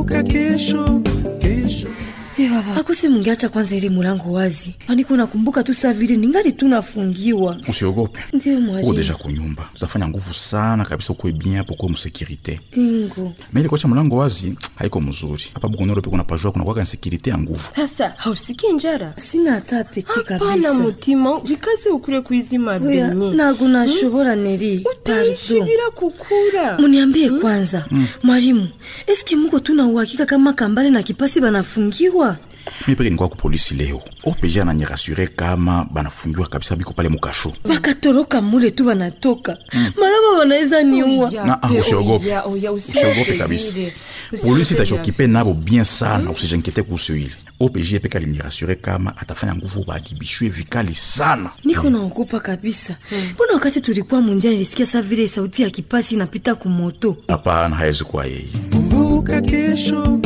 Kumbuka kesho, kesho. Eh baba, akuse mungeacha kwanza ile mulango wazi. Paniko nakumbuka tu saa vile ningali tu nafungiwa. usiogope Ndiyo uko mwalimu. deja kunyumba tutafanya nguvu sana kabisa ukuwe bien hapo kuwe msekirite Ingo. na ile kuacha mlango wazi haiko mzuri hapa bukonoro pe kuna pajua kuna kwaka insekirite ya nguvu sasa hausikii njara Sina hata apeti hapana kabisa. mutima jikaze ukure kuizima Oya, benye nago nashobora Neri. utaishi Pardon. bila kukura Muniambie kwanza, mwalimu, eske muko tuna uhakika kama Kambale na Kipasi banafungiwa? mi peke nikuwa ku polisi leo opg ananyirasure kama banafungiwa kabisa biko pale mukasho Bakatoroka mule tu banatoka. Maraba banaweza niua. na ah, usiogope Oya, oya, usiogope kabisa vile. polisi Usiogope itachokipe nabo bien sana usijankete kuhusu ile opg peke alinirasure kama atafanya nguvu baadibishwe vikali sana Niko naogopa kabisa. Mbona wakati tulikuwa munjia nilisikia saa vile sauti ya Kipasi inapita kumoto. hapana hawezi kuwa yeye Kumbuka kesho,